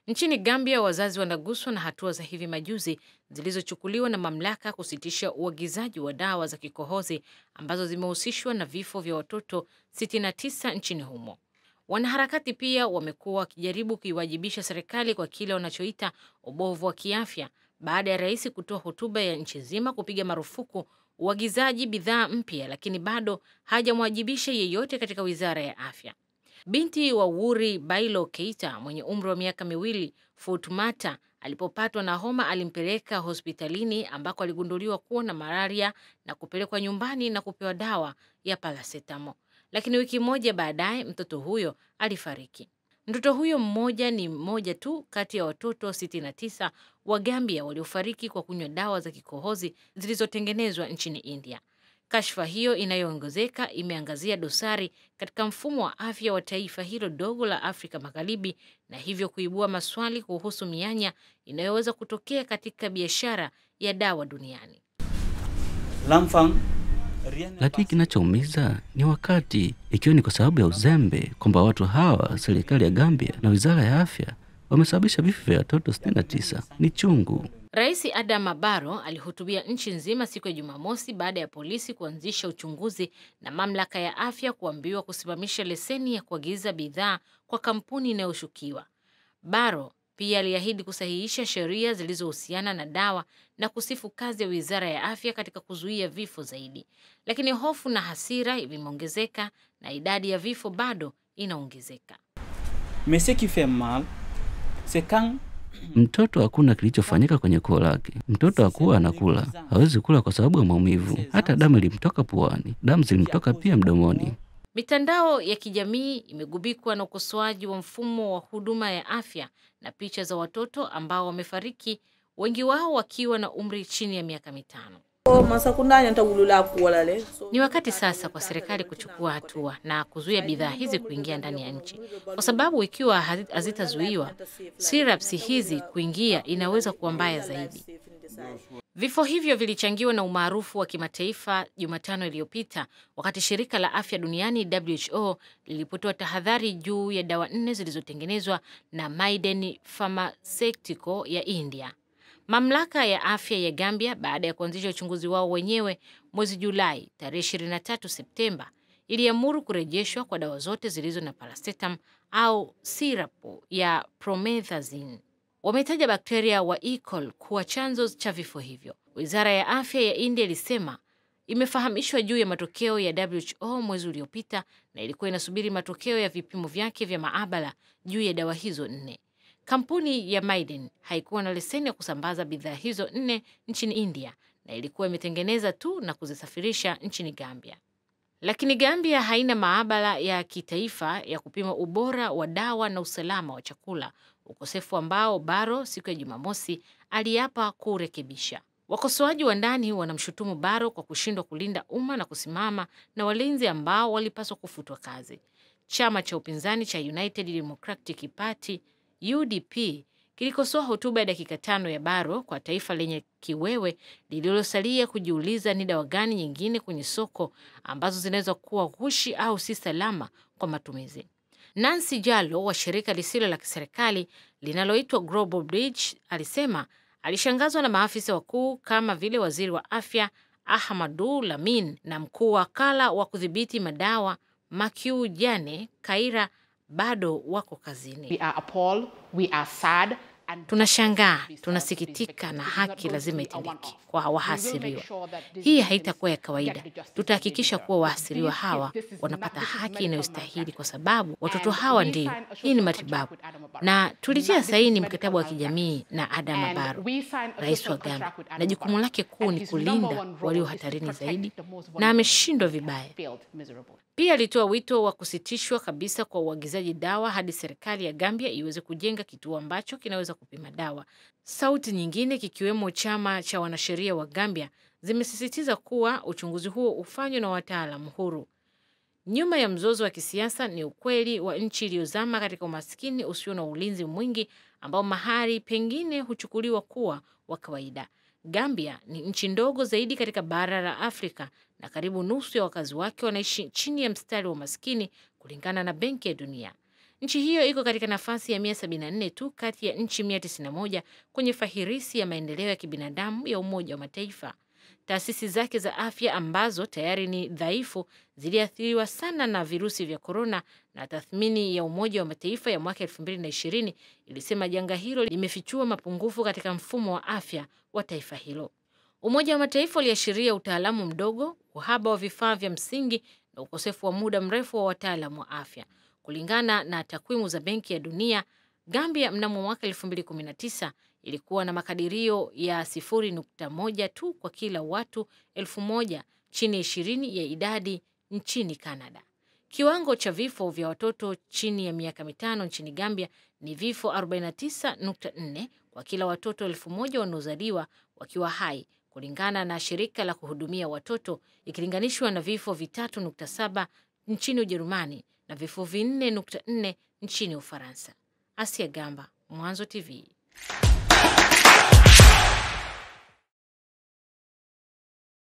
Nchini Gambia, wazazi wanaguswa na hatua za hivi majuzi zilizochukuliwa na mamlaka kusitisha uagizaji wa dawa za kikohozi ambazo zimehusishwa na vifo vya watoto 69 nchini humo. Wanaharakati pia wamekuwa wakijaribu kuiwajibisha serikali kwa kile wanachoita ubovu wa kiafya baada ya rais kutoa hotuba ya nchi nzima kupiga marufuku uagizaji bidhaa mpya, lakini bado hajamwajibisha yeyote katika wizara ya afya. Binti wa Wuri Bailo Keita mwenye umri wa miaka miwili, Futumata, alipopatwa na homa alimpeleka hospitalini ambako aligunduliwa kuwa na malaria na kupelekwa nyumbani na kupewa dawa ya parasetamo, lakini wiki moja baadaye mtoto huyo alifariki. Mtoto huyo mmoja ni mmoja tu kati ya watoto 69 wa Gambia waliofariki kwa kunywa dawa za kikohozi zilizotengenezwa nchini India. Kashfa hiyo inayoongezeka imeangazia dosari katika mfumo wa afya wa taifa hilo dogo la Afrika Magharibi na hivyo kuibua maswali kuhusu mianya inayoweza kutokea katika biashara ya dawa duniani. Lakini kinachoumiza ni wakati, ikiwa ni kwa sababu ya uzembe, kwamba watu hawa, serikali ya Gambia na wizara ya afya, wamesababisha vifo vya watoto 69. Ni chungu. Rais Adama Barrow alihutubia nchi nzima siku ya Jumamosi baada ya polisi kuanzisha uchunguzi na mamlaka ya afya kuambiwa kusimamisha leseni ya kuagiza bidhaa kwa kampuni inayoshukiwa. Barrow pia aliahidi kusahihisha sheria zilizohusiana na dawa na kusifu kazi ya wizara ya afya katika kuzuia vifo zaidi, lakini hofu na hasira vimeongezeka na idadi ya vifo bado inaongezeka. Mais ce qui fait mal c'est quand Mtoto hakuna kilichofanyika kwenye koo lake. Mtoto hakuwa anakula, hawezi kula kwa sababu ya maumivu. Hata damu ilimtoka puani, damu zilimtoka pia mdomoni. Mitandao ya kijamii imegubikwa na ukosoaji wa mfumo wa huduma ya afya na picha za watoto ambao wamefariki, wengi wao wakiwa na umri chini ya miaka mitano. Ni wakati sasa kwa serikali kuchukua hatua na kuzuia bidhaa hizi kuingia ndani ya nchi, kwa sababu ikiwa hazi- hazitazuiwa, syrups hizi kuingia inaweza kuwa mbaya zaidi. Vifo hivyo vilichangiwa na umaarufu wa kimataifa Jumatano iliyopita wakati shirika la afya duniani WHO lilipotoa tahadhari juu ya dawa nne zilizotengenezwa na Maiden Pharmaceutical ya India. Mamlaka ya afya ya Gambia, baada ya kuanzisha uchunguzi wao wenyewe mwezi Julai, tarehe 23 Septemba, iliamuru kurejeshwa kwa dawa zote zilizo na paracetam au sirapu ya promethazine. Wametaja bakteria wa E. coli kuwa chanzo cha vifo hivyo. Wizara ya afya ya India ilisema imefahamishwa juu ya matokeo ya WHO mwezi uliopita na ilikuwa inasubiri matokeo ya vipimo vyake vya maabara juu ya dawa hizo nne. Kampuni ya Maiden haikuwa na leseni ya kusambaza bidhaa hizo nne nchini India na ilikuwa imetengeneza tu na kuzisafirisha nchini Gambia. Lakini Gambia haina maabara ya kitaifa ya kupima ubora wa dawa na usalama wa chakula, ukosefu ambao Barrow siku ya Jumamosi aliapa kurekebisha. Wakosoaji wa ndani wanamshutumu Barrow kwa kushindwa kulinda umma na kusimama na walinzi ambao walipaswa kufutwa kazi. Chama cha upinzani cha United Democratic Party UDP kilikosoa hotuba ya dakika tano ya Barrow kwa taifa lenye kiwewe lililosalia kujiuliza ni dawa gani nyingine kwenye soko ambazo zinaweza kuwa ghushi au si salama kwa matumizi. Nancy Jalo wa shirika lisilo la kiserikali linaloitwa Global Bridge alisema alishangazwa na maafisa wakuu kama vile waziri wa afya Ahmadu Lamin na mkuu wa wakala wa kudhibiti madawa Makiu Jane Kaira bado wako kazini. We are appalled, we are sad, and Tunashangaa, tunasikitika na haki lazima itendeke kwa wahasiriwa. Hii haitakuwa ya kawaida. Tutahakikisha kuwa wahasiriwa hawa wanapata haki inayostahili, kwa sababu watoto hawa ndio, hii ni matibabu. Na tulitia saini mkataba wa kijamii na Adama Barrow, rais wa Gambia, na jukumu lake kuu ni kulinda walio hatarini zaidi, na ameshindwa vibaya. Pia alitoa wito wa kusitishwa kabisa kwa uagizaji dawa hadi serikali ya Gambia iweze kujenga kituo ambacho kinaweza kupima dawa. Sauti nyingine kikiwemo chama cha wanasheria wa Gambia zimesisitiza kuwa uchunguzi huo ufanywe na wataalamu huru. Nyuma ya mzozo wa kisiasa ni ukweli wa nchi iliyozama katika umaskini usio na ulinzi mwingi ambao mahali pengine huchukuliwa kuwa wa kawaida. Gambia ni nchi ndogo zaidi katika bara la Afrika na karibu nusu ya wakazi wake wanaishi chini ya mstari wa umaskini kulingana na Benki ya Dunia. Nchi hiyo iko katika nafasi ya 174 tu kati ya nchi 191 kwenye fahirisi ya maendeleo ya kibinadamu ya Umoja wa Mataifa. Taasisi zake za afya ambazo tayari ni dhaifu ziliathiriwa sana na virusi vya korona, na tathmini ya Umoja wa Mataifa ya mwaka 2020 ilisema janga hilo limefichua mapungufu katika mfumo wa afya wa taifa hilo. Umoja wa Mataifa uliashiria utaalamu mdogo, uhaba wa vifaa vya msingi na ukosefu wa muda mrefu wa wataalamu wa afya. Kulingana na takwimu za Benki ya Dunia, Gambia mnamo mwaka 2019 ilikuwa na makadirio ya 0.1 tu kwa kila watu elfu moja chini ya ishirini ya idadi nchini Canada. Kiwango cha vifo vya watoto chini ya miaka mitano nchini Gambia ni vifo 49.4 kwa kila watoto elfu moja wanaozaliwa wakiwa hai kulingana na shirika la kuhudumia watoto ikilinganishwa na vifo vitatu nukta saba nchini Ujerumani na vifo vinne nukta nne nchini Ufaransa. Asia Gamba, Mwanzo TV.